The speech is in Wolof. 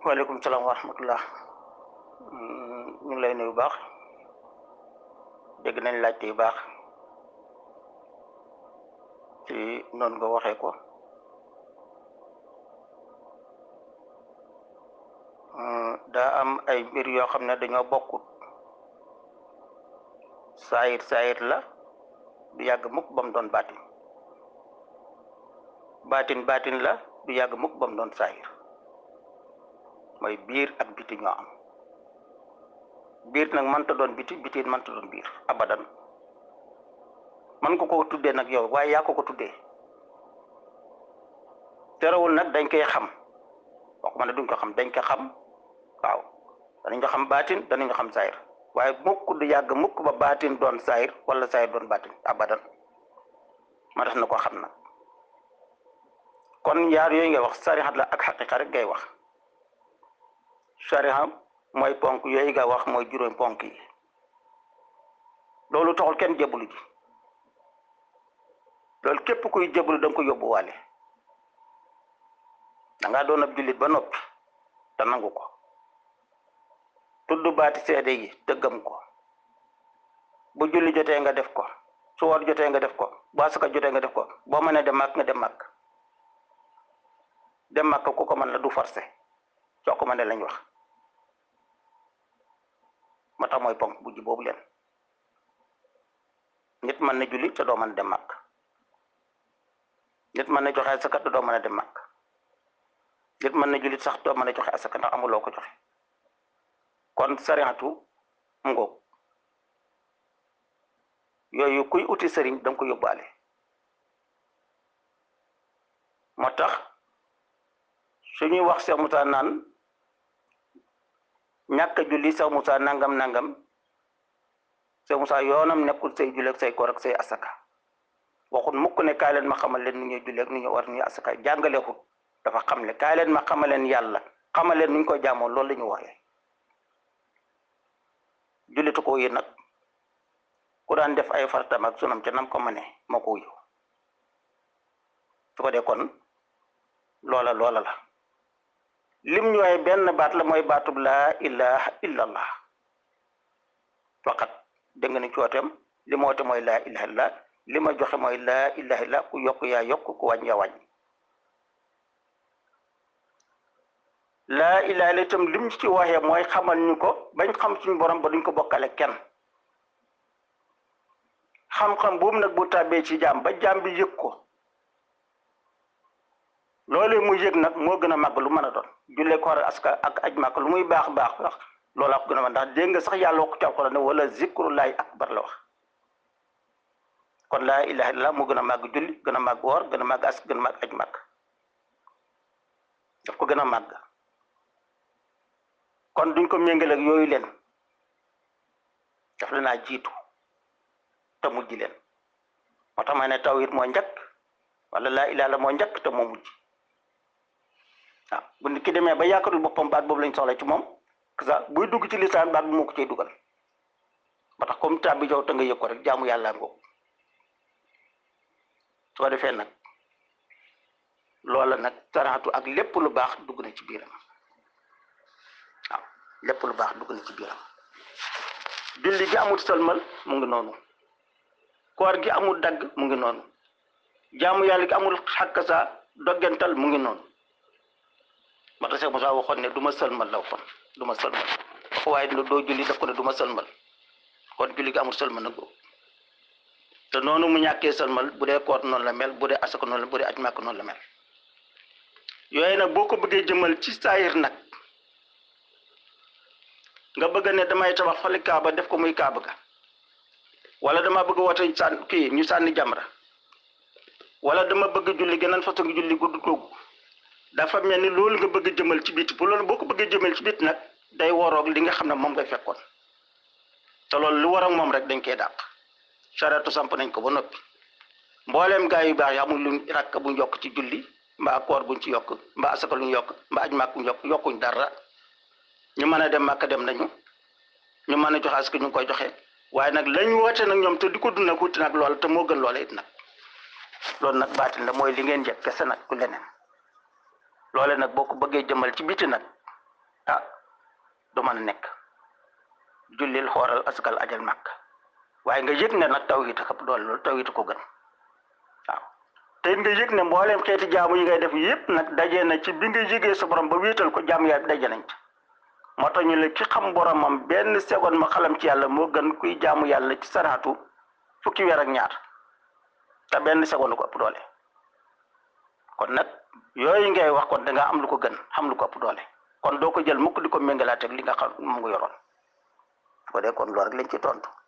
waaleykum salaam wa rahmatullah ñu ngi lay nuyu bu baax dégg nañ laajte yu baax ci noonu nga waxee ko daa am ay mbir yoo xam ne dañoo bokkut saayir saayir la du yàgg mukk ba mu doon baatin baatin baatin la du yàgg mukk ba mu doon saayir mooy biir ak biti ñoo am biir nag mënta doon biti biti mënta doon biir abadan man ko ko tuddee nag yow waaye yaa ko ko tuddee terewul nag dañ koy xam waxuma ne duñ ko xam dañ ko xam waaw danañ ko xam baatin danañ ko xam saayir waaye mukk du yàgg mukk ba baatin doon saayir wala saayir doon baatin abadan ma tax na ko xam nag kon yaar yooyu ngay wax sarixat la ak xaqiqa rek ngay wax sariha mooy ponk yooyu nga wax mooy juróom ponk yi loolu taxul kenn jébbalu ji loolu képp kuy jébbalu da nga ko yóbbuwaale da ngaa doon ab jullit ba noppi te nangu ko tudd baati seede yi te gëm ko bu julli jotee nga def ko su war jotee nga def ko bu asaka jotee nga def ko boo mënee dem màkk nga dem màkk dem màkk ku ko mën la du forcé soo ko mënee lañ wax moo tax mooy ponk bu ji boobu leen nit mën na julli te doo mën a dem màkk nit mën na joxe asaka te doo mën a dem màkk nit mën na julli sax doo mën a joxe asaka ndax amuloo ko joxe kon sariatu ngoog yooyu kuy uti sëriñ danga ko yóbbaale moo tax suñuy wax Cheikh Moussa naan ñàkk a julli Cheikh Moussa nangam nangam Cheikh Moussa yoonam nekkul say julli ak say koor ak say asaka waxul mukk ne kaay leen ma xamal leen nu ñuy julli ak nu ñu war nu ñuy asaka jàngaleexut dafa xam ne kaay leen ma xamal leen yàlla xamal leen nu ñu ko jaamoo loolu la ñu waxee jullitu ko yi nag ku daan def ay fartam ak sunam ca nam ko mëne moo ko wuyu su ko dee kon loola loola la lim ñu waaye benn baat la mooy baatub laa ilaha illallah faqat dégg nga ni cooteem li ma woote mooy laa ilaha illallah li ma joxe mooy laa ilaha illallah ku yokk yaa yokk ku wàññi yaa wàññi laa ilaha illallah itam lim ci waxee mooy xamal ñu ko bañ xam suñu borom ba duñ ko bokkale kenn xam-xam boobu nag bu tàbbee ci jaam ba jaam bi yëg ko loolu mu yëg nag moo gën a màgg lu mën a doon jullee ko war aska ak aj màgg lu muy baax baax wax loolaa ko gën a mën ndax dégg nga sax yàlla wax ci alxuraan ne wala zikrullahi akbar la wax kon laa ilaha illallah moo gën a màgg julli gën a màgg woor gën a màgg ask gën a màgg aj màgg daf ko gën a màgg kon duñ ko méngale ak yooyu leen daf la naa jiitu te mujj leen moo tax ma ne tawhid moo njëkk wala laa ilaha illallah moo njëkk te moo mujj waaw bu nit ki demee ba yaakaarul boppam baat boobu lañ soxla ci moom sa buy dugg ci lisaan baat bu moo ko cay dugal ba tax comme tab bi jow te nga yëg ko rek jaamu yàlla ngoog su ko defee nag loola nag saraatu ak lépp lu baax dugg na ci biiram waaw lépp lu baax dugg na ci biiram julli gi amul sëlmal mu ngi noonu koor gi amul dagg mu ngi noonu jaamu yàlla gi amul xàkk saa doggental mu ngi noonu moo tax Cheikh Moussa waxoon ne du ma sëlmal la waxoon du ma sëlmal wax waaye doo julli daf ko ne du ma sëlmal kon julli gi amul sëlmal nag te noonu mu ñàkkee sëlmal bu dee koor noonu la mel bu dee asaka noonu la bu dee aj màkk noonu la mel yooyu nag boo ko bëggee jëmal ci saayir nag nga bëgg ne damay tabax fali kaaba def ko muy kaaba ga wala dama bëgg woote sànn kii ñu sànni jamra wala dama bëgg julli geneen façon julli gudd googu dafa mel ni loolu nga bëgg jëmal ci biti bu loolu boo ko bëggee jëmal ci biti nag day waroog li nga xam ne moom nga fekkoon te loolu lu waroog moom rek dañ koy dàq charette samp nañ ko ba noppi mbooleem gaa yu baax yi amul luñ rakk buñ yokk ci julli mbaa koor buñ ci yokk mbaa asaka luñ yokk mbaa aj màkk buñ yokk yokkuñ dara ñu mën a dem màkk dem nañu ñu mën a joxe asaka ñu ngi koy joxe waaye nag lañ woote nag ñoom te di ko dund nag wuti nag lool te moo gën loola it nag loolu nag baatin la mooy li ngeen njëkk kese nag ku leneen loole nag boo ko bëggee jëmal ci biti nag ah du mën a nekk jullil xooral askal ajal màkk waaye nga yëg ne nag tawhid a xëpp doole loolu tawhid ko gën waaw te it nga yëg ne mbooleem xeeti jaamu yi ngay def yëpp nag daje na ci bi nga yëgee sa borom ba wéetal ko jaamu yaa daje nañ ci moo tax ñu le ki xam boromam benn seconde ma xalam ci yàlla moo gën kuy jaamu yàlla ci saraatu fukki weer ak ñaar te benn seconde ko ëpp doole kon nag yooyu ngay wax kon da nga am lu ko gën xam lu ko ëpp doole kon doo ko jël mukk di ko méngalaat ak li nga xam mu ngi yoroon ko dee kon loolu rek lañ ci tontu